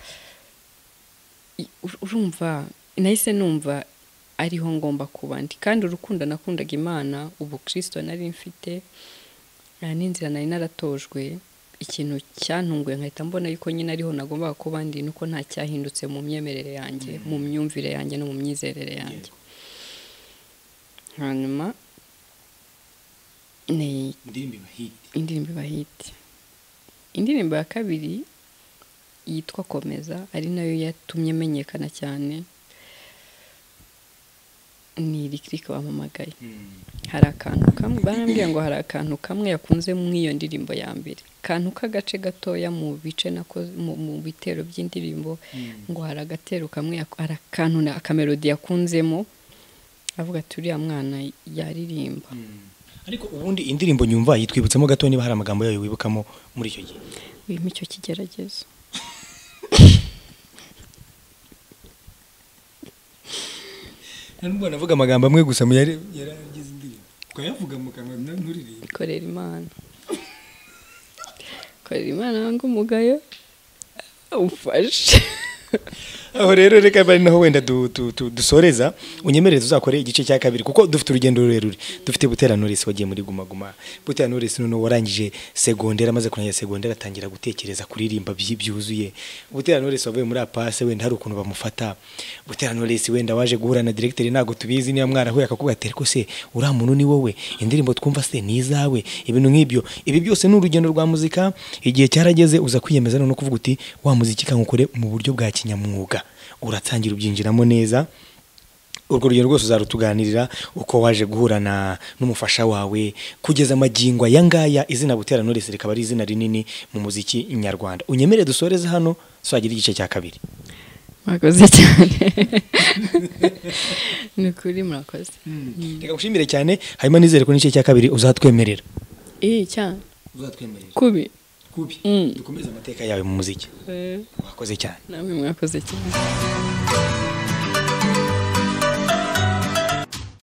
urumva nahise numva ariho ngomba kuba ndi kandi urukundo nakundaga imana ubukirisito nari mfite n'inzira nari naratojwe ikintu cyantunguye nkahita mbona yuko nyine ariho nagombaga kuba ndi nuko nta cyahindutse mu myemerere yanjye mu myumvire yanjye no mu myizerere yanjye hanyuma ni indirimbo ibahite indirimbo ya kabiri yitwa komeza ari nayo yatumye menyekana cyane ni irikirike wamamagaye hari akantu kamwe barambwira ngo hari akantu kamwe yakunze mu iyo ndirimbo ya mbere akantu k'agace gatoya mu bice mu bitero by'indirimbo ngo hari agatero kamwe hari akantu akamerodi yakunzemo avuga ati uriya mwana yaririmba ariko ubundi indirimbo nyumva yitwibutsemo gato niba hari amagambo yayo wibukamo muri icyo gihe birimo icyo kigeragezo nubwo navuga amagambo amwe gusa yari yaragize indirimbo twayavuga mu kanwa nturirimbe korera imana korera imana wanga umugayo umfashe aho rero reka bari naho wenda dusoreza unyemerere tuzakore igice cya kabiri kuko dufite urugendo rurerure dufite butera norisi wagiye muri guma guma butera norisi noneho warangije segondera amaze kurangira segondera atangira gutekereza kuririmba byuzuye butera norisi wavuye muri apase wenda hari ukuntu bamufata butera norisi wenda waje guhura na diregiteri ntabwo tubizi niba mwarahuye akakubaga ati ariko se uriya muntu ni wowe indirimbo twumva se ni izawe ibintu nk'ibyo ibi byose ni urugendo rwa muzika igihe cyarageze uza kwiyemeza noneho kuvuga uti wa muziki kankukore mu buryo bwa kinyamwuga uratangira ubyinjiramo neza urwo rugero rwose uzarutuganirira uko waje guhurana n'umufasha wawe kugeza amagingo aya ngaya izina butera norisi rikaba ari izina rinini mu muziki nyarwanda unyemere dusoreze hano tuzagire igice cya kabiri murakoze cyane ni ukuri murakoze reka ngushimire cyane hanyuma nizere ko n'igice cya kabiri uzatwemerera iyi cyane uzatwemerera kubi kubi dukomeze amateka yawe mu muziki wakoze cyane namwe mwakoze cyane